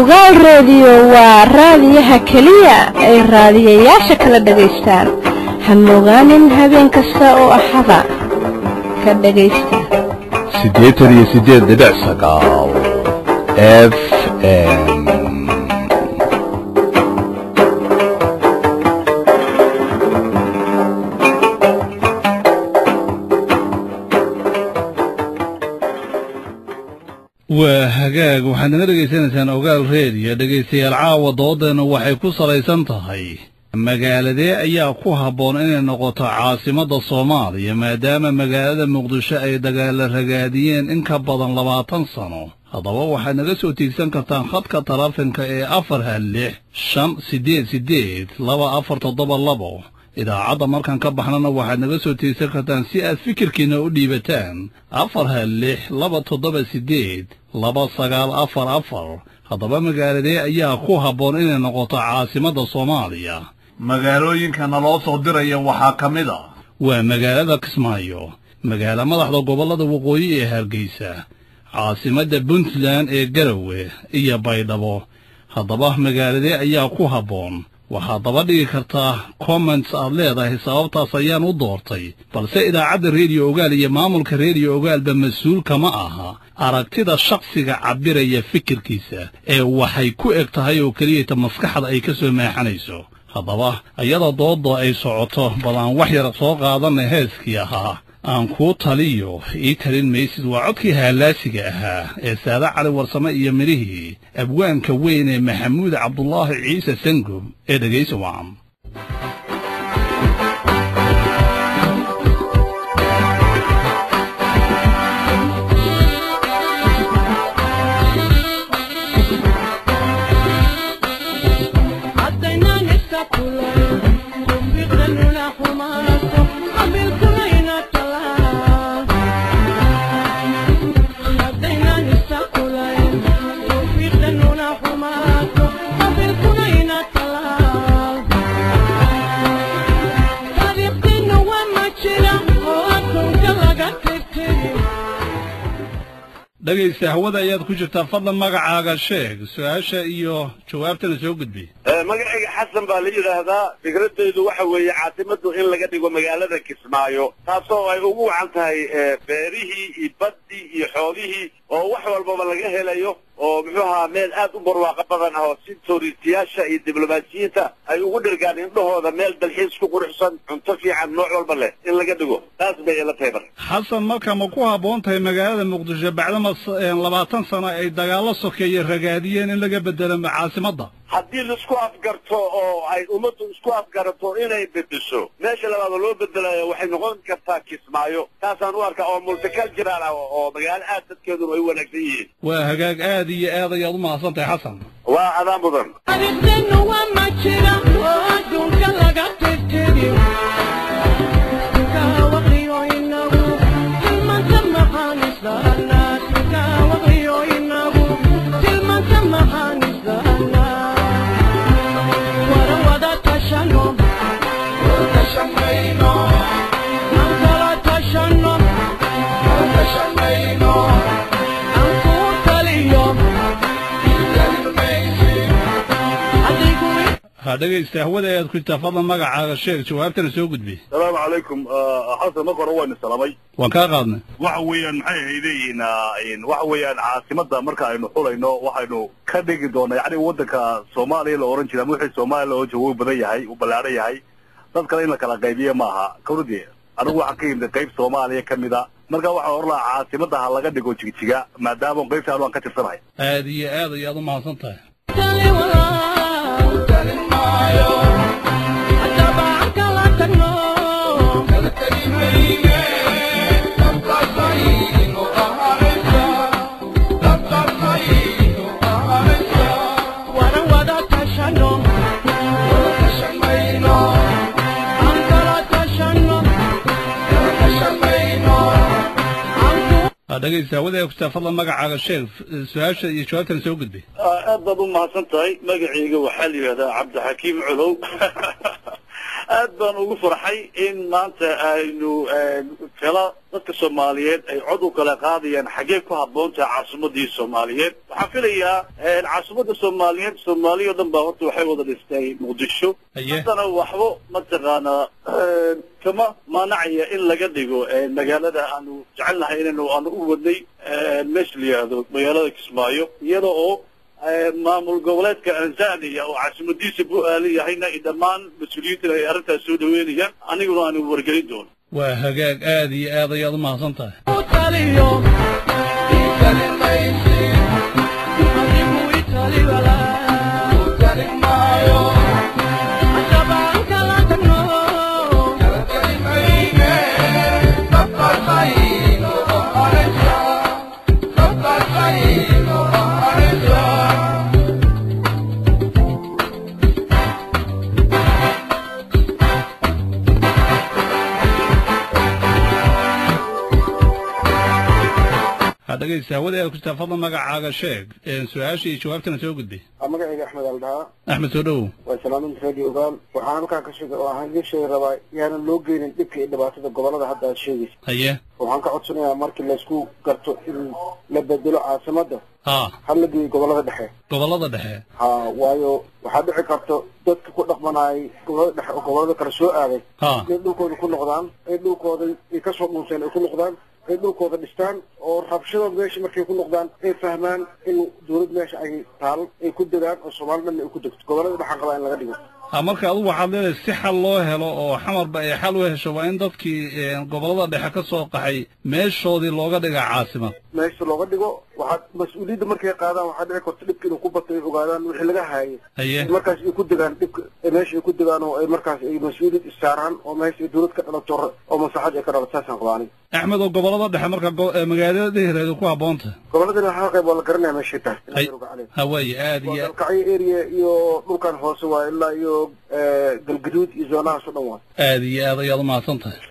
ogaal reediyo waa raadiyaha keliya ay raadiyayaasha kala dhagaystaan ha mogaanin habeen kasta oo axada ka dhagaysta siddeetan iyo siddeed dhibic sagaal f m waa hagaag waxaad naga dhegaysanaysaan ogaal reediyo dhegaystayaal caawa doodeenna waxay ku salaysan tahay magaaladee ayaa ku habboon inay noqoto caasimadda soomaaliya maadaama magaalada muqdisho ay dagaalla ragaadiyeen in ka badan labaatan sano haddaba waxaad naga soo tiigsan kartaan khadka taleefanka ee afar hal lix shan siddeed siddeed laba afar toddoba labo idaacadda markaan ka baxnana waxaad naga soo tiigsan kartaan si aad fikirkiinna u dhiibataan afar hal lix laba toddoba siddeed laba sagaal afar afar haddaba magaaladee ayaa ku habboon inay noqoto caasimadda soomaaliya magaalooyinkana loo soo diraya waxaa ka mid a waa magaalada kismaayo magaalo madaxda gobollada waqooyi ee hargeysa caasimadda puntland ee garowe iyo baydhabo haddaba magaaladee ayaa ku habboon waxaad daba dhigi kartaa comments aad leedahay sababtaas ayaan u doortay balse idaacadda rediyo ogaal iyo maamulka rediyo ogaalba mas-uul kama aha aragtida shakhsiga cabbiraya fikirkiisa ee waxay ku eg tahay oo keliyata maskaxda ay ka soo maaxanayso haddaba iyada doodda ay socoto bal aan wax yar soo qaadanay heeskii ahaa aan kuu taliyo ii talin maysid waa codkii haalaasiga ahaa ee saade cali warsame iyo midhihii abwaanka weyn ee maxamuud cabdulaahi ciise sangob ee dhegaysa wacan dhegaysta hawada ayaad ku jirtaa fadlan magacaaga sheeg su-aasha iyo jawaabtana soo gudbi magacayga xasan baa la yidhaahdaa fikradeydu waxa weeye caasimaddu in laga dhigo magaalada kismaayo taasoo ay ugu wacan tahay beerihii iyo baddii iyo xoolihii oo wax walbaba laga helayo oo muxuu ahaa meel aad u barwaaqo badan ah oo si tooriistayaasha iyo diblomaasiyiinta ay ugu dhirgaan indhahooda meel dalxiis ku quruxsan cunto fiican nooc walba leh in laga dhigo taas bay ila tahay mar xasan marka ma ku habboon tahay magaalada muqdisho bacdama labaatan sano ay dagaallo sokeeye ragaadiyeen in laga bedelo caasimadda haddii laisku afgarto oo ay ummaddu isku afgarato inay bedesho meesha labaada loo bedelayo waxay noqon kartaa kismaayo taasaan u arkaa oo multicultural ah oo magaalo aad dadkeeduna ay u wanaagsan yihiin waa hagaag aad iyo aad ayaad u mahadsan tahay xasan waa adaan mudan dhegaysta hawada ayaad ku jirtaa fadlan magacaaga sheeg jawaabtana soo gudbi salaamu calaykum xasan marka hore waynu salaamay waan kaa qaadnay waxa weeyaan maxay hayleeyihiin waxa weeyaan caasimadda marka aynu xulayno waxaynu ka dhigi doonaa yacni waddanka soomaaliya la ohan jira ama wixii soomaaliya la ohan jira wuu badan yahay uu ballaaran yahay dad kale in la kala qaybiye maaha kawradii anigu waxaan ka yimid qayb soomaaliya ka mid a marka waxaan oran lahaa caasimadda ha laga dhigo jigjiga maadaama qaybta anu aan ka tirsanahay aad iyo aad ayaad u mahadsan tahay dhegaysta hawada kutaa fadlan magacaaga sheeg su-aasha iyo jawaabtana soo gudbi aad baad u mahadsan tahay magacayga waxaa la yidhahdaa cabdixakiim colow aad baan ugu farxay in maanta aynu kala dadka soomaaliyeed ay cod u kala qaadayaan xaggee ku habboon tahay caasimadii soomaaliyeed waxaan filayaa caasimada soomaaliyeed soomaaliya o dhan baa horta waxay wada dhistay muqdisho haddana waxba mataqaanaa kama maanacaya in laga dhigo magaalada aanu jecelnahay inaynu aanu u wadnay meesha la yihahdo magaalada kismaayo iyada oo maamul goboleedka tanzania oo caasimadiisa bu-aali yahayna dhammaan mas-uuliyiintan ay arrintaas soo dhaweynayaan aniguna aanu wargelin doono waa hagaag aad iyo aad ayaad u mahadsan tahay dhegeysta hawada aad ku jirtaa fadlan magacaaga sheeg su-aasha iyo jawaabtana soo gudbay magacayga axmed aldhahaa axmed soo dhowow waa salaaminta radio ogaal waxaan halkaan ka sheegay oo aan idiin sheegi rabaa yaanan loo geynin dhibka iyo dhibaatada gobolada hadda aad sheegaysa haye waxaan ka codsanayaa markii laysku garto in la bedelo caasimadda ha ha la geeyo gobolada dhexe gobolada dhexe ha waayo waxaa dhici karta dadka ku dhaqmanaayay gobolada dhexe oo gobolada kale soo aaday ha inay dhulkooda ku noqdaan ay dhulkooda ay kasoo dhuunseen ay ku noqdaan ay dhulkooda dhistaan oo rabshada meesha markay ku noqdaan ay fahmaan in dawlad meesha ay taal ay ku degaan oo soomaali dhanna ay ku degto gobolada dhexaan qabaa in laga dhigo ha marka adigu waxaad leedahay si xal loo helo oo xamarba ay xal u hesho waa in dadkii gobolada dhexe ka soo qaxay meeshoodii looga dhiga caasimad meesha looga dhigo waxaad mas-uuliyadda markay qaadaan waxaa dhici karta dhibka inuu ku bato ay ogaadaan wixii laga haayay haye markaas ay ku degaan dhibka meesha ay ku degaan oo ay markaas ay mas-uuliyad issaaraan oo meesha ay dawlad ka dhalato oo maslaxad ay ka dhalato saasaan qabaa aniga axmed oo gobolada dhexe marka magaalada dhehireedu ku habboonta goboladani waxaa qayb waa la garanaya meeshay tahay hawaaye aad waa iyo dalkacyo area iyo dhulkan hoose waa ilaa iyo galgaduud iyo zoonahaas o dhan waa aad iyo aad ayaad u mahadsan tahay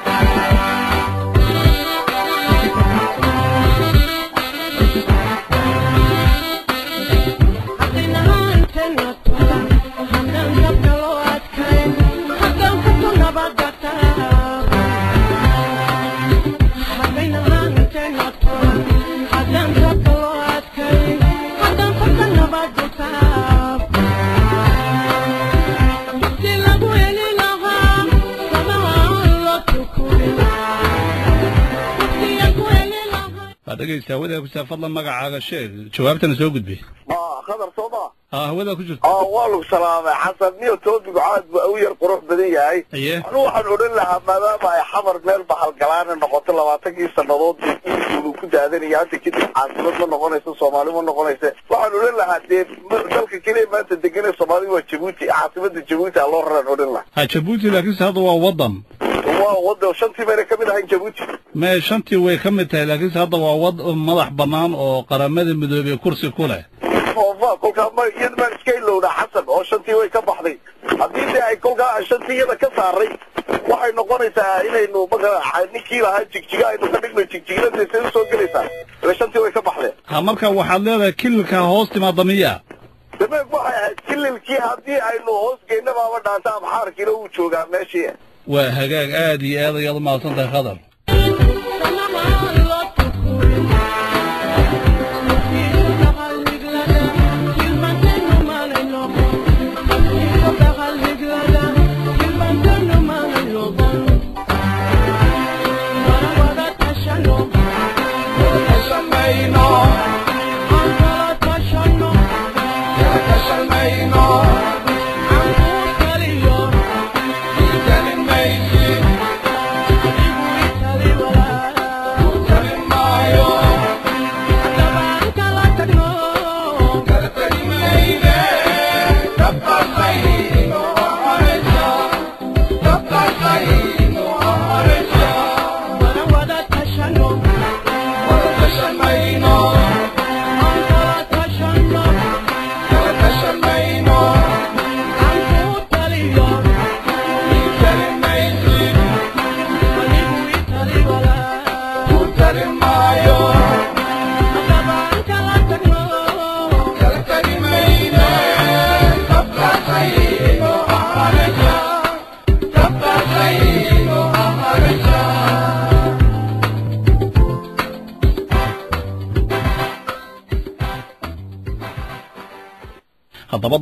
waa dhegeysta hawada ku jirtaa fadlan magacaaga sheeg jawaabtana soo gudbay khadar soo ma ha hawada ku jirta waa lagu salaamay xasan niyo toobigu caad bu u yar qurux badan yahay haye anu waxaan odhan lahaa maadaama ay xamar meel bahalgalaana noqoto labaatankii sannadood uu ku daadanaya hadda kadib caasimad ma noqonayso soomaali ma noqonaysa waxaan odhan lahaa dee dalka keliya maanta deganee soomaaliga waa jabuuti caasimada jabuuti a loo raraan odhan lahaa ha jabuuti laakiinse hadda waa waddan waa wada shantii bayna kamid ahayn jabuuti mee shantii way ka mid tahay laakiinse hadda waa wad madax bannaan oo qaramada midoobey kursi ku leh oofa kolkaa ma iyada baan iska ilowna xasan oo shantii way ka baxday haddii dee ay kolkaa shantii iyada ka saaray waxay noqonaysaa inaynu magaca ninkii lahaa jigjiga aynu ka dhigno jigjigada say usoo gelaysaa ile shantii way ka baxdeen ha marka waxaad leedahay kililka hoos timaada miya dameeg waxay ahayd kililkii haddii aynu hoos geyna baaba dhaanta abxaarkiina uu joogaa meeshii waa hagaag aad iyo aad ayaad u mahadsan tahay khadar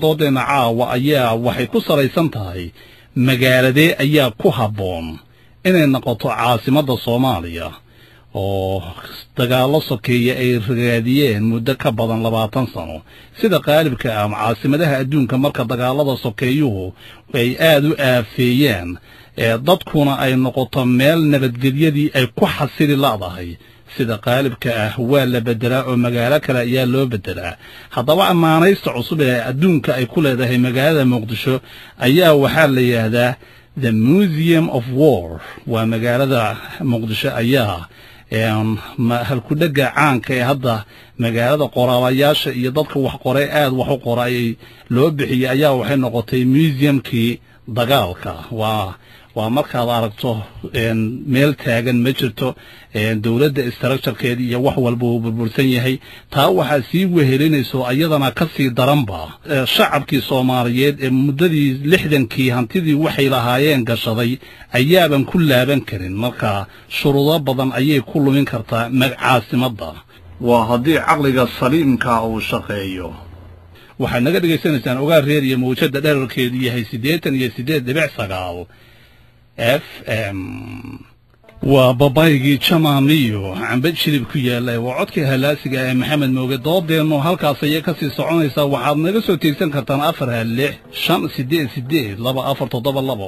doodeenna caawa ayaa waxay ku salaysan tahay magaaladee ayaa ku habboon inay noqoto caasimadda soomaaliya oo dagaallo sokeeya ay ragaadiyeen muddo ka badan labaatan sano sida qaalibka ah caasimadaha adduunka marka dagaallada sokeeyuhu ay aad u aafeeyeen ee dadkuna ay noqoto meel nabadgelyadii ay ku xasili la'dahay sida qaalibka ah waa la beddelaa oo magaalo kale ayaa loo beddelaa haddaba ammaanaysta cusub ee adduunka ay ku leedahay magaalada muqdisho ayaa waxaa la yidhaahdaa the museum of war waa magaalada muqdisho ayaa halkudhega caanka ee hadda magaalada qoraalayaasha iyo dadka wax qoray aad wax u qora ayay loo bixiyey ayaa waxay noqotay museumkii dagaalka waa waa markaad aragto meel taagan ma jirto dowladda istructurekeeda iyo wax walba uu burbursan yahay taa waxaa sii wehelinayso ayadana ka sii daranba shacabkii soomaaliyeed ee muddadii lixdankii hantidii waxay lahaayeen gashaday ayaaban ku laaban karin marka shuruudo badan ayay ku lumin kartaa caasimadda waa haddii caqliga saliimka uu shaqeeyo waxaad naga dhegaysanaysaan ogaal reer iyo mawjadda dherarkeedu yahay siddeetan iyo siddeed dhibic sagaal f m waa babaygii jamaamiyo cambe jilib ku yaallay waa codkii halaasiga ee maxamed mooge doodeennu halkaas ayay ka sii soconaysaa waxaad naga soo tiegsan kartaan afar ha lix shan siddeed siddeed laba afar toddoba labo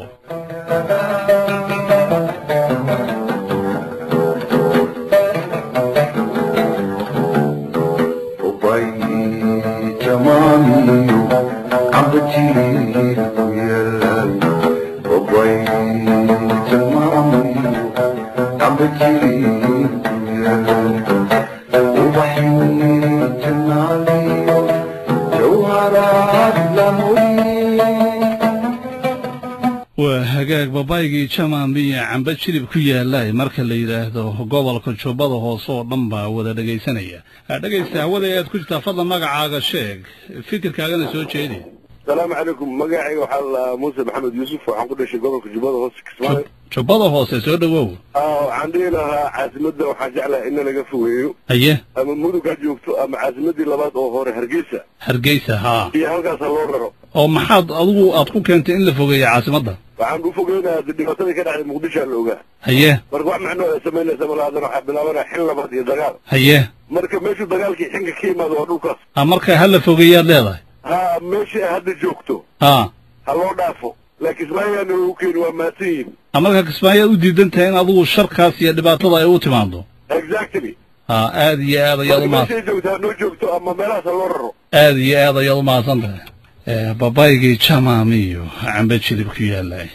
waa hagaag babaygii jamaamiya cambe jilib ku yaallay marka la yidhaahdo gobolka jubbada hoose oo dhan baa wada dhegaysanaya dhegaysta hawada aad ku jirtaa fadlan magacaaga sheeg fikirkaagana soo jeedi asalaamu calaykum magacayga waxaa la muuse maxamed yuusuf waxaan ku dhashay gobolka jubbada hoose kismaayo jubbada hoose soo dhowow waxaan dhihi lahaa caasimadda waxaan jeclahay in laga fogeeyo haye ama mudug ha joogto ama caasimaddii labaad oo hore hargeysa hargeysa haa iyo halkaasa loo raro oo maxaad adigu aad ku keentay in la fogeeyo caasimadda waxaan u fogeynayaa dhibaatadii ka dhacday muqdishoa la ogaa haye marka wax macnoo ay samaynaysa malaadan waxaa bilaabanaya xil labaad iyo dagaal haye marka meeshuu dagaalkii xinka ka yimaado waa dhulkaas a marka ha la fogeeyaad leedahay ha meeshii ay hadda joogto haa ha loo dhaafo laakiin ismaayaana lagu keeni waa mahadsan yihin a marka kismaayaad u diidan tahay in adigu sharkaas iyo dhibaatada ay u timaado exactly haa aad iyo aad ayaad marka umahad meeshay joogto ha noo joogto ama meelahaas ha loo raro aad iyo aad ayaad u mahadsan tahay babaygii jamaamiyo cambe jilib ku yaallay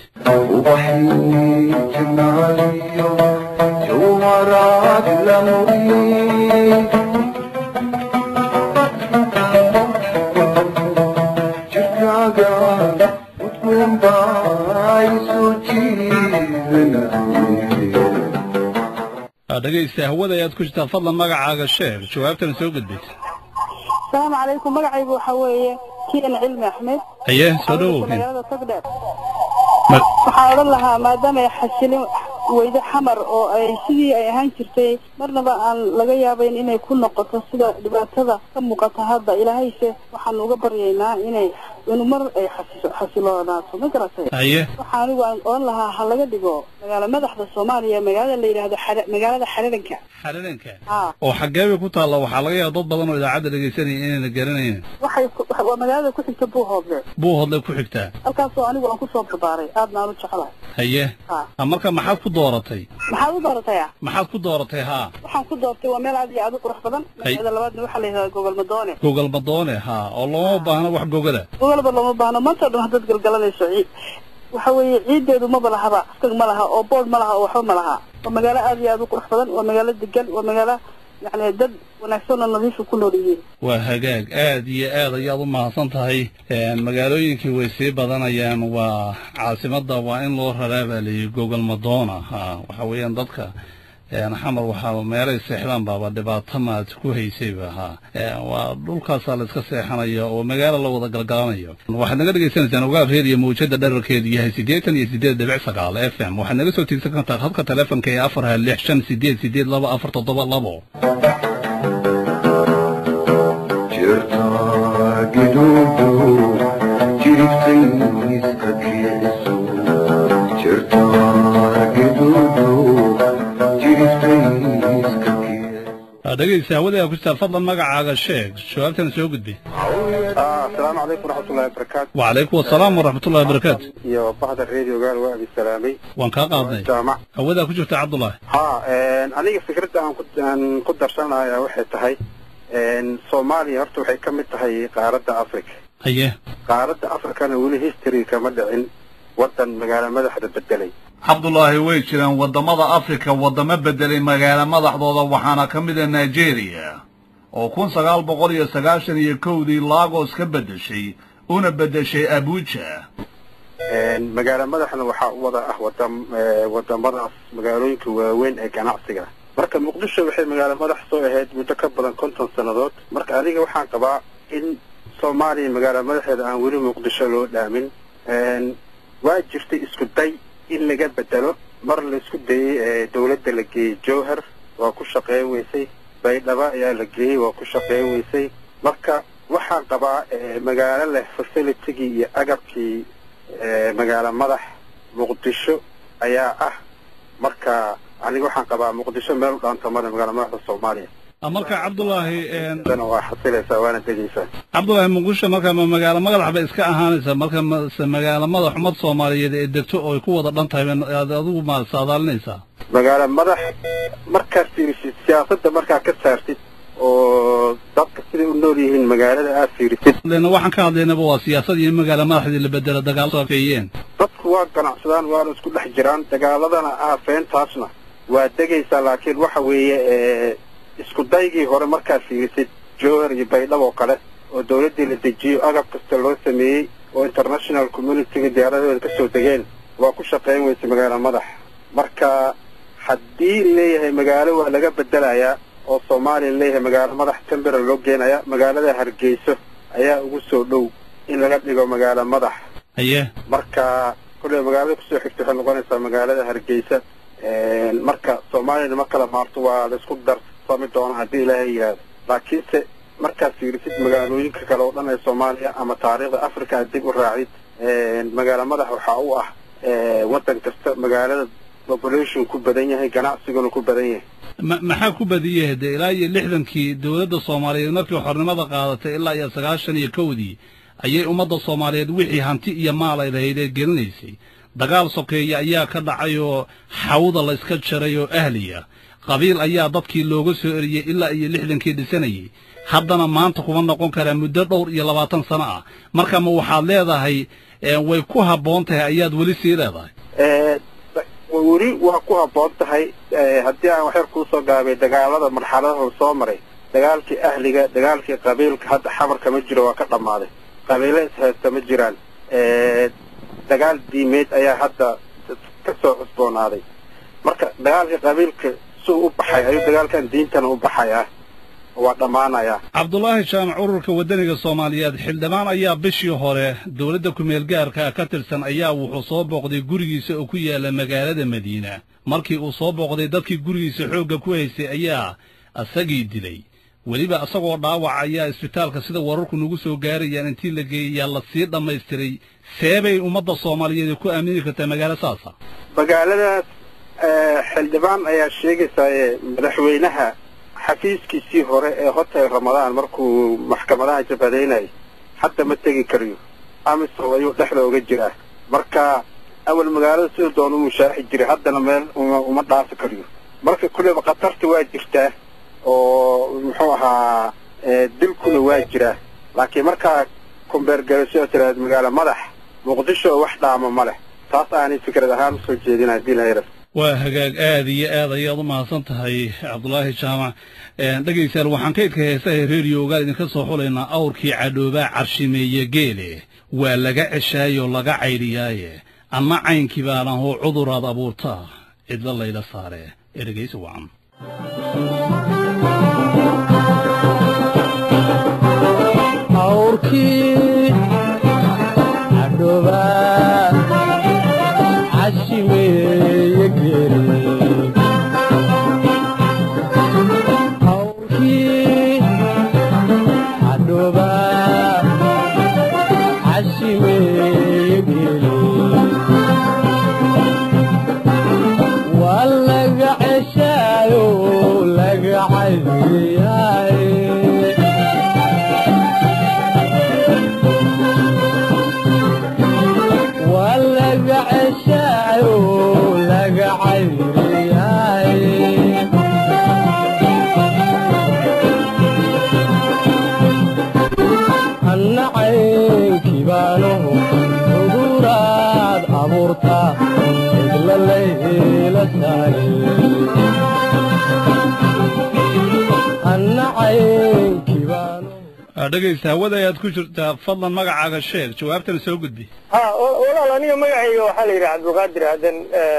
dhegaysta hawada ayaad ku jirtaa fadlan magacaaga sheeg jawaabtana soo gudbaysa asalaamu calaykum magacaygu waxaa weeye kian cilmi axmed haye soo dhowow magaalada togdheer Ma- waxaan odhan lahaa maadaama ay xasilin weydo xamar oo ay sidii ay ahaan jirtay marnaba aan laga yaabayn inay ku noqoto sida dhibaatada ka muuqata hadda ilaahayse waxaan uga baryaynaa inay inu mar ay xasiso xasiloonaato ma garatay haye waxa anigu aan odhan lahaa ha laga dhigo magaalo madaxda soomaaliya magaalada la yidhaahdo xare- magaalada xaradanka xaradanka haa oo xaggee bay ku taalla waxaa laga yaaba dad badan oo idaacadda dhegaysanaya inayna garanaynin waxay ku- waa magaalada ku xigta buuhoodle buu hodlay ku xigtaa halkaasoo anigu aan kusoo barbaaray aadna aan u jeclahay haye haa ha marka maxaad ku dooratay maxaad u doorataya maxaad ku dooratay haa waxaan ku doortay waa meel aad iyo aad u qurux badan Hay. magaalada labaadna waxaa la yidhahdaa gogol madoone gogol badoone haa oo looma baahno wax gogada gogolba looma baahno maanta o dhan haddaad galgalanayso ciid waxa weeye ciiddeedu maba lahaba stag ma laha oo bood ma laha oo waxba ma laha waa magaalo aad iyo aad u qurux badan waa magaalo degan waa magaalo yacni dad wanaagsan oo nadiifa ku nool yihiin waa hagaag aad iyo aad ayaad u mahadsan tahay Een, magaalooyinkii way sii badanayaan waa caasimadda waa in loo raraa baa layidhi gogol madoona haa waxa weeyaan dadka een, xamar waxaa meelay seexdaan baaba dhibaato maad ku haysayba haa Een, waa dhulkaasaa la iska seexanaya oo magaalo la wada galgalanayo waxaad naga dhegaysanaysaan ogaal reer iyo mawjada dherarkeedu yahay siddeetan iyo siddeed dhibic sagaal f m waxaad naga soo tiegsan kartaa habka taleefonka ee afar ha lix shan siddeed siddeed laba afar toddoba labo jirta giduudu dhegaysa hawadaga ku jirtaa fadlan magacaaga sheeg jawaabtana soo gudbi asalaamu calaykum waraxmatullahi wabarakaatu wacalaykum asalaam waraxmatullahi wabarakaatu iyo bahda radiogaal waa abi salaamay waan kaa qaadnay jaamac hawadaa ku jirta cabdullaahi ha aniga fikradda aan ku aan ku darsanaya waxay tahay soomaaliya horta waxay ka mid tahay qaaradda africa haye qaaradda africana weli history kama dhicin waddan magaalo madaxda bedelay cabdulaahi way jiraan waddamada afrika waddamo bedelay magaalo madaxdooda waxaana ka mid a nigeria oo kun sagaal boqol iyo sagaashan iyo kowdii lagos ka beddeshay una beddeshay abuja magaalo madaxna waxaa u wada ah wadam wadamadaas magaalooyinka waaweyn ee ganacsiga marka muqdisho waxay magaalo madax soo ahayd muddo ka badan konton sannadood marka aniga waxaan qabaa in soomaaliya magaalo madaxeeda aan weli muqdisho loo dhaamin waa jirtay isku day in laga bedelo mar la isku dayey dawladda la geeyey jowhar waa ku shaqeyn weysay baydhabo ayaa la geeyey waa ku shaqeyn weysay marka waxaan qabaa magaalo leh facilitigii iyo agabkii magaalo madax muqdisho ayaa ah marka aniga waxaan qabaa muqdisho meel u dhaanta male magaalo madaxda soomaaliya marka cabdulaahi dana waa xasilaysaa waana degaysaa cabdulaahi muqdisho marka ma magaalo madax bay iska ahaanaysaa marka mase magaalo madax ummad soomaaliyeed ee degto oo ay ku wada dhan tahay aad adigu ma saadaalinaysaa magaalo madax markaad fiirisid siyaasadda markaa ka saartid oo dadka siday u nool yihiin magaalada aad fiirisid lena waxaan ka hadlaynaba waa siyaasad iyo magaalo madaxdii la bedelo dagaal safeeyeen dadku waa ganacsadaan waana isku dhex jiraan dagaaladana aafeentaasna waa degaysaa laakiin waxa weeye isku daygii hore markaad fiirisid jowhar iyo baydhab oo kale oo dawladdii la dejiyo agab kasta loo sameeyey oo international communityga diyaaradooda ka soo degeen waa ku shaqayn weysa magaalo madax marka haddii leeyahay magaalo waa laga bedelayaa oo soomaaliya leeyahay magaalo madax tembera loo geenaya magaalada hargeyso ayaa ugu soo dhow in laga dhigo magaalo madax haye marka kulley magaalada kusoo xigta waxay noqonaysaa magaalada hargeysa marka soomaaliyana ma kala maarto waa laisku darsami doona haddii ilaahay yidhaahdo laakiinse markaad fiirisid magaalooyinka kale oo dhan ee soomaaliya ama taariikhda africa aad dib u raacid magaalo madax waxaa u ah waddan kasta magaalada population ku badan yahay ganacsiguna ku badan yahay ma maxaa ku badiyey dee ilaa iyo lixdankii dowladda soomaaliyeed markii xornimada qaadatay ilaa iyo sagaashan iyo kowdii ayay ummadda soomaaliyeed wixii hanti iyo maal ay lahayd ee gelinaysay dagaal sokeeye ayaa ka dhacay oo xawda la iska jaray oo ahliya qabiil ayaa dadkii looga soo eriyey ilaa iyo lixdankii dhisanayay haddana maanta kuma noqon karaa muddo dhowr iyo labaatan sano ah marka ma waxaad leedahay way ku habboon tahay ayaad weli sii leedahay weli waa ku habboon tahay haddii aan waxyar kuusoo gaabay dagaalada marxaladaha soo maray dagaalkii ahliga dagaalkii qabiilka hadda xamarka ma jiro waa ka dhammaaday qabiilo ishaysta ma jiraan dagaal diimeed ayaa hadda ka soo cusboonaaday marka dagaalkii qabiilka suu u baxay ayuu dagaalkan diintana u baxayaa waa dhammaanayaa cabdulaahi jaamac ururka waddaniga soomaaliyeed xildhibaan ayaa bishii hore dowladda kumeel gaarka ka tirsan ayaa wuxuu soo booqday gurigiisa oo ku yaalla magaalada madiina markii uu soo booqday dadkii gurigiisa xoogga ku haystay ayaa isagii dilay weliba isagoo dhaawac ayaa isbitaalka sida wararku nagu soo gaarayaan intii la geeyayaa la sii dhammaystiray seebay ummadda soomaaliyeed ku aamini kartaa magaalo saasa magaaladaas xildhibaan ayaa sheegaysaa madaxweynaha xafiiskiisii hore ee hotel ramadaan markuu maxkamadaha jabhadaynayay hadda ma tegi karayo amisom ayuu dhexda oga jiraa marka awal magaalada sida doona u mushaaxi jiray haddana meel uma dhaafi karayo marka kulleyba khatarta waa jirtaa oo muxuu ahaa dilkuna waa jiraa laakiin markaa kumbeergarasho tiraad magaalo madax muqdisho oo wax dhaama ma leh taas aanay fikrad ahaan usoo jeedin haddii la yara waa hagaag aad iyo aad ayaad u mahadsan tahay cabdulaahi jaamac dhegaystayaal waxaan kaydka heesaha reeriyo ogaal idinka soo xulaynaa awrkii cadhoobaa carshimeeye geele waa laga ceshaayoo laga caydhiyaaye anna caynkii baanahoo cuduraad abuurtaa cidlo layla saare ee dhegaysi wacan awrkii cadhoobaa cashimeeye geele awrkii cadhoobaa cashimeeye geele waa laga ceshaayo laga caydiya abuurtaa cidla layla tahay anna caynkii baanu dhegaysta hawada ayaad ku jirtaa fadlan magacaaga sheeg jawaabtana soo gudbi ha walaal aniga magacayga waxaa la yidhi cabdulqaadir aadan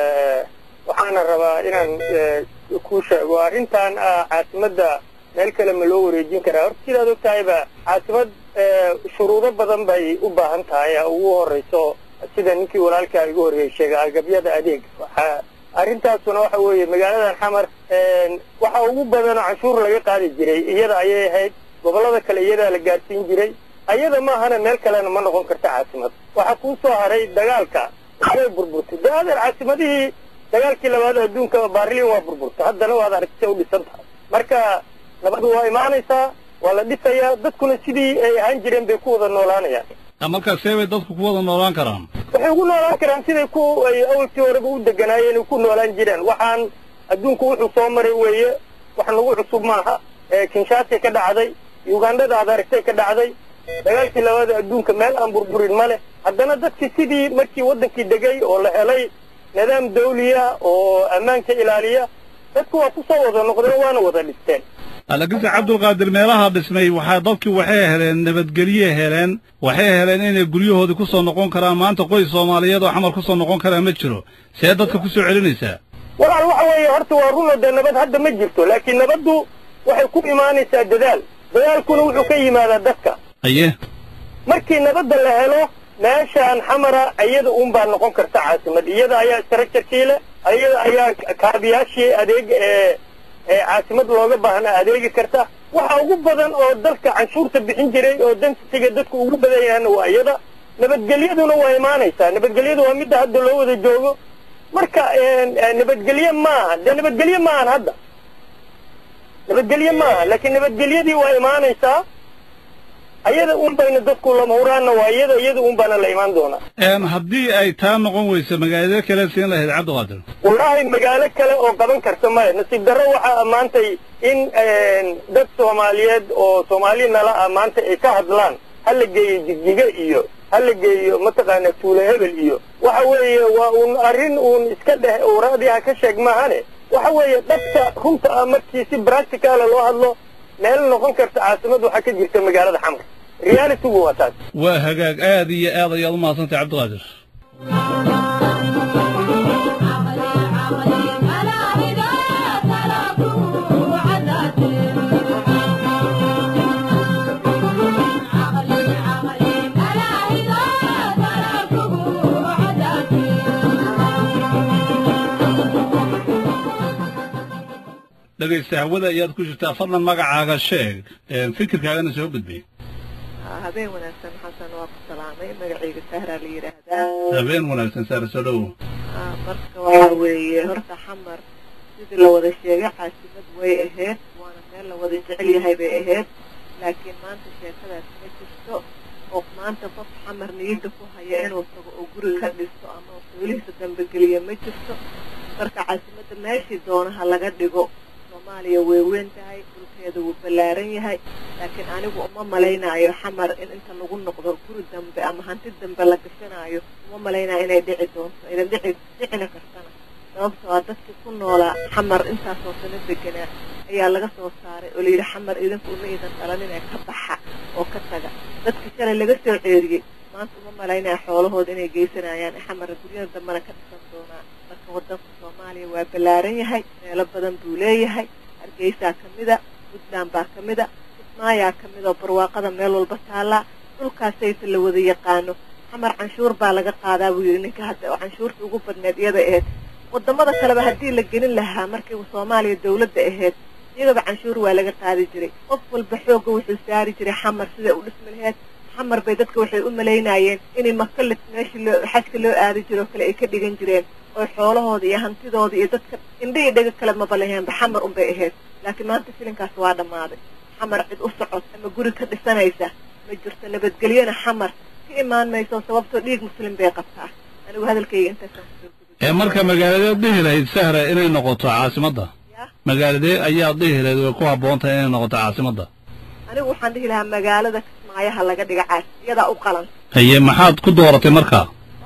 waxaana rabaa inaan ku sheego arrintan ah caasimadda meel kale ma loo wareejin karaa horta sidaad og tahayba caasimad shuruudo badan bay u baahan tahay ugu horeyso sida ninkii walaalkaa igu horreeyey sheegay agabyada adeeg waxaa arrintaasuna waxa weeye magaaladan xamar waxa ugu badanoo canshuur laga qaadi jiray iyada ayay ahayd gobollada kale iyadaa la gaadsiin jiray ayada maahana meel kalena ma noqon karta caasimad waxaa kuu soo haray dagaalka way burburtay de adeer caasimadihii dagaalkii labaad adduunka baarlin waa burburtay haddana waad aragtay u dhisan tahay marka nabadu waa imaanaysaa waa la dhisayaa dadkuna sidii ay ahaan jireen bay ku wada noolaanayaan markaas see bay dadku ku wada noolaan karaan waxay ugu noolaan karaan siday ku ay awalkii horeba u deganaayeen ay ku noolaan jireen waxaan adduunku wuxuu soo maray weeye wax nagu cusub maaha kinshaasay ka dhacday ugandhada aad aragtay ka dhacday dagaalkii labaada adduunka meel aan burburin ma leh haddana dadkii sidii markii waddankii degay oo la helay nidaam dawliya oo ammaanka ilaaliya dadku waa ku soo wada noqdeen waana wada dhisteen laakiinse cabdulqaadir meelaha dhismay waxaa dadkii waxay heleen nabadgelye heleen waxay heleen inay guryahoodii ku soo noqon karaan maanta qoys soomaaliyeed oo xamar ku soo noqon karaa ma jiro see dadka ku soo celinaysaa walaal waxa weeye horta waa runo dee nabad hadda ma jirto laakiin nabaddu waxay ku imaanaysaa dadaal dadaalkuna wuxuu ka yimaadaa dadka aye markii nabadda la helo meeshaan xamara iyada un baa noqon karta caasimad iyada ayaa structurekii leh iyada ayaa kaabiyaashii adeeg ee ee caasimad looga baahnaa adeegi karta waxa ugu badan oo dalka canshuurta bixin jiray oo densitiga dadku ugu badan yahana waa iyada nabadgelyaduna waa imaanaysaa nabadgelyadu waa midda hadda loo wada joogo marka nabadgelye maaha dee nabadgelye maahan hadda nabadgelye maaha laakiin nabadgelyadii waa imaanaysaa ayada un bayna dadku lama huraanna waa iyada iyada un baana la imaan doonaa haddii ay taa noqon weyso magaalada kale siin lahayd cabdiqaadir wallaahi magaalo kale oo qaban karta male nasiib darro waxaa ammaantay in dad soomaaliyeed oo soomaali nala ah maanta ay ka hadlaan ha la geeyo jigjiga iyo ha la geeyo mataqaana tuule hebel iyo waxa weeye waa uun arrin uun iska dheh uraadii ha ka sheeg maahane waxa weeye dhabta runta ah markii si practicala loo hadlo meel noqon karta caasimad waxaa ka jirta magaalada xamar realitygu waa taas waa hagaag aad iyo aad ayaad u mahadsantahay cabdiqaadir dhegaysta hawada ayaad ku jirtaa fadlan magacaaga sheeg fikirkaagana soo gudbay habeen wanaagsan xasan waa ku salaamay magacayga sahraa la yidhaahdaa habeen wanaagsan saara soo dhowow marka waxa weeye horta xamar sidii la wada sheegay caasimad way ahayd waana meel la wada jecel yahay bay ahayd laakiin maanta sheekadaas ma jirto oo maanta qof xamar niyadda ku haya inuu tago oo guri ka dhisto ama xoolihiisa dambageliya ma jirto marka caasimadda meeshii doonaha laga dhigo soomaaliya way weyn tahay dhulkeeda wuu ballaaran yahay laakiin anigu uma malaynaayo xamar in inta lagu noqdo guri dambe ama hanti dambe la gashanaayo uma malaynayo inay dhici doonto aynan dhici dhicina kartana sababtoo ah dadkii ku noolaa xamar intaasoo sano deganaa ayaa laga soo saaray oo layidhi xamar idinku uma idan dhalanin ee ka baxa oo ka taga dadkii shalay laga soo ceeriyey maanta uma malaynaya xoolahooda inay geysanayaan ee xamar guryada dambena ka dhisan doonaa marka wadanka soomaaliya waa ballaaran yahay meelo badan buu leeyahay hargeysaa ka mida puntland baa ka mida kismaayaa ka mid oo barwaaqada meel walba taallaa dhulkaasayta la wada yaqaano xamar canshuur baa laga qaadaa buu yidhi ninka hadda oo canshuurta ugu badneed iyada ahayd wadamada kaleba haddii la gelin lahaa markii soomaaliya dawladda ahayd iyagaba canshuur waa laga qaadi jiray qof walba xoogga wuxuu saari jiray xamar siday u dhismi laheyd xamar bay dadka waxay u malaynayeen inay maka meeshii loo xajka loo aadi jiro oo kale ay ka dhigan jireen oo xoolahooda iyo hantidooda iyo dadka indha iyo dhega kale maba laheenba xamar unbay ahayd laakiin maanta filinkaas waa dhammaaday xamar cid u socod ama guri ka dhisanaysa ma jirto nabadgelyona xamar ka imaan mayso sababtoo dhiig muslim bay qabtaa anigu hadalkayga intaasaan ee marka magaaladeed dhihi lahayd sahra inay noqoto caasimadda magaaladee ayaad dhihi lahayd way ku habboon tahay inay noqoto caasimadda anigu waxaan dhihi lahaa magaalada kismaayaha laga dhiga caas iyadaa u qalan haye maxaad ku dooratay markaa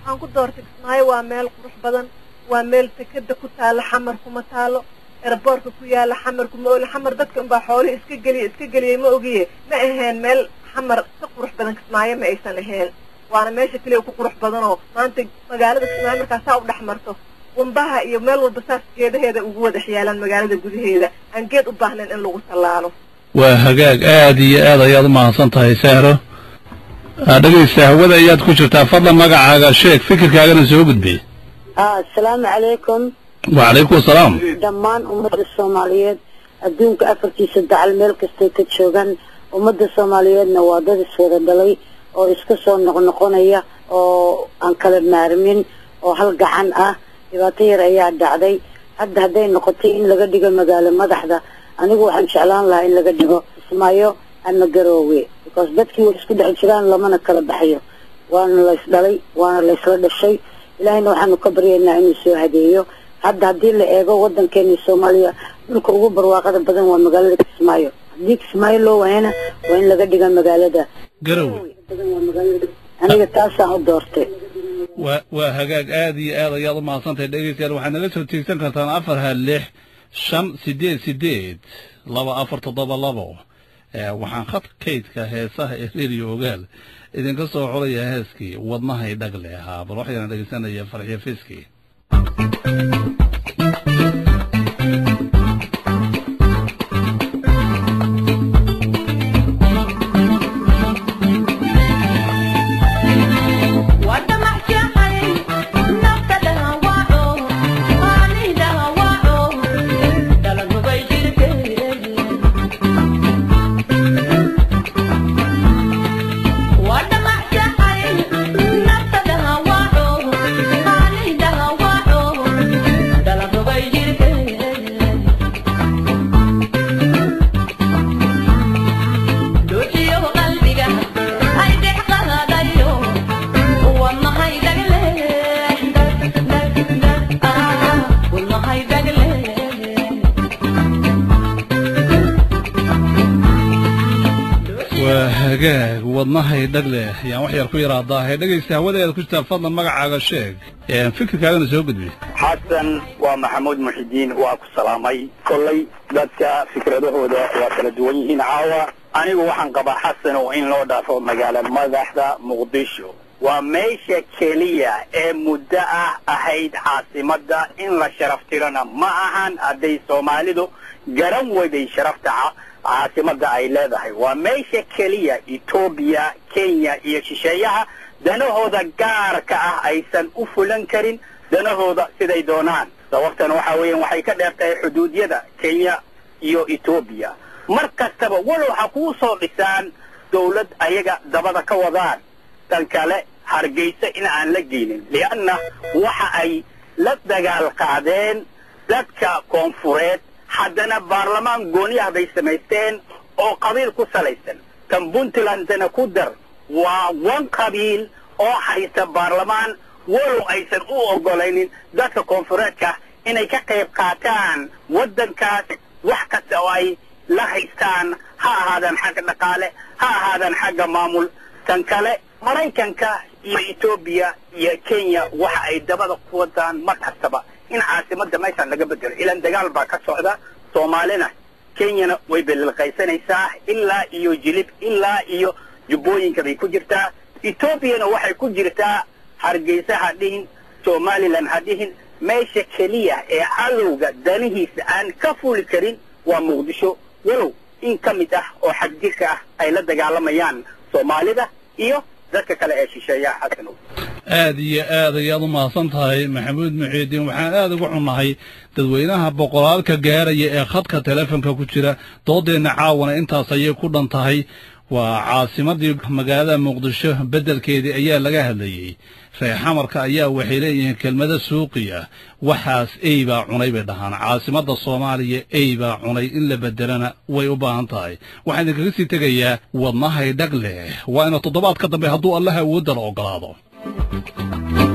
waxaan ku doortay kismaayo waa meel qurux badan waa meel sekada ku taalo xamar kuma taalo eraboorka ku yaala xamar kuma ooli xamar dadka unbaa xoolihii iska geliya iska geliyay ma ogiye ma aheen meel xamar ka qurux badan kismaayo ma aysan ahayn waana meesha keliya ku qurux badan oo maanta magaalada kismaayo markaa saa u dhex marto wambaha iyo meel walba saas geedaheeda ugu wada xiyaalaan magaalada gudaheeda aan geed u baahnayn in lagu tallaalo waa hagaag aad iyo aad ayaad u mahadsan tahay sahro Ah, dhegaysta hawada ayaad ku jirtaa fadlan magacaaga sheeg fikirkaagana soo gudbi aa asalaamu calaykum wacalaykum asalaam dhammaan ummadda soomaaliyeed adduunka afartiisa dacal meel kastay ka joogaan ummadda soomaaliyeedna waa dad iswada dhalay oo iska soo noqnoqonaya oo aan kala maarmin oo hal gacan ah dhibaato yar ayaa dhacday hadda hadday noqotay in laga dhigo magaalo madaxda anigu waxaan jeclaan lahaa in laga dhigo ismaayo ama garoowe because dadkii way isku dhex jiraan lamana kala baxayo waana lays dhalay waana laysla dhashay ilaahayna waxaanu ka baryaynaa inuu soo hadeeyo hadda haddii la eego wadankeena soomaaliya dhulka ugu barwaaqada badan waa magaalada kismaayo haddii kismaayo loo waayana waa in laga dhiga magaalada garowe aniga taasaan u doortay waa waa hagaag aad iyo aad ayaad u mahadsantahay dhegaystayaal waxaad naga soo tiegsan kartaan afar ha lix shan sideed sideed laba afar toddoba labo Eh, waxaan khad kaydka heesaha ee reeriyo ogaal idinka soo xulaya heeskii wadnahay dhagle ahaa bal waxayna dhegaysanaya farxiyo fiski waa hagaag wadnahay dhagle ayaan wax yar ku yaraadaahe dhegaysta hawadeeda ku jirtaa fadlan magacaaga sheeg Eh, fikirkaagana soo gudbi xasan waa maxamuud muxidiin waa ku salaamay kollay dadka fikradahooda waa kala duwan yihiin caawa anigu waxaan qabaa xasan oo in loo dhaafo magaala madaxda muqdisho waa meesha keliya ee muddo ah ahayd caasimadda in la sharaf tirana ma ahan hadday soomaalidu garan weyday sharafta ca- caasimadda ay leedahay waa meesha keliya etoobiya kenya iyo shisheeyaha danahooda gaarka ah aysan u fulan karin danahooda siday doonaan sababtan waxa weeyaan waxay ka dheer tahay xuduudyada kenya iyo etoobiya mar kastaba walow ha kuu soo dhisaan dawlad ayaga dabada ka wadaan tan kale hargeysa in aan la geynin lianna waxa ay la dagaal qaadeen dadka koonfureed haddana baarlamaan gooniyaha bay samaysteen oo qabiil ku salaysan kan puntlandna ku dar waa wan qabiil oo haysta baarlamaan walow aysan u ogolaynin dadka koonfureedka inay ka qayb qaataan waddankaas wax kasta oo ay la haystaan ha ahaadaan xagga dhaqaale ha ahaadaan xagga maamul tan kale maraykanka iyo etoobiya iyo kenya waxa ay dabada ku wadaan mar kastaba in caasimadda meeshaan laga bedelo ilaan dagaal baa ka socda soomaalina kenyana way belilqaysanaysaa ilaa iyo jilib ilaa iyo jubbooyinka bay ku jirtaa etoobiyana waxay ku jirtaa hargeysa ha dhihin somalilan ha dhihin meesha keliya ee cadowga danihiisa aan ka fuli karin waa muqdisho walow in ka mid ah oo xagjirka ah ay la dagaalamayaan soomaalida iyo dadka kale ee shisheeyaha xasanow aad iyo aad ayaad u mahadsan tahay maxamuud muxiidiin waxaan aad ugu xunnahay dadweynaha boqolaalka gaaraya ee khadka teleefonka ku jira doodeenna caawana intaas ayay ku dhan tahay waa caasimadii magaalada muqdisho beddelkeedii ayaa laga hadlayey reer xamarka ayaa waxay leeyihiin kelmado suuqi ah waxaas ey baa cunay bay dhahaan caasimadda soomaaliya ey baa cunay in la beddelana way u baahan tahay waxaan idinkaga sii tegayaa wadnahay dhag leh waa ina toddobaadka dambe hadduu allaha awoodda la ogolaado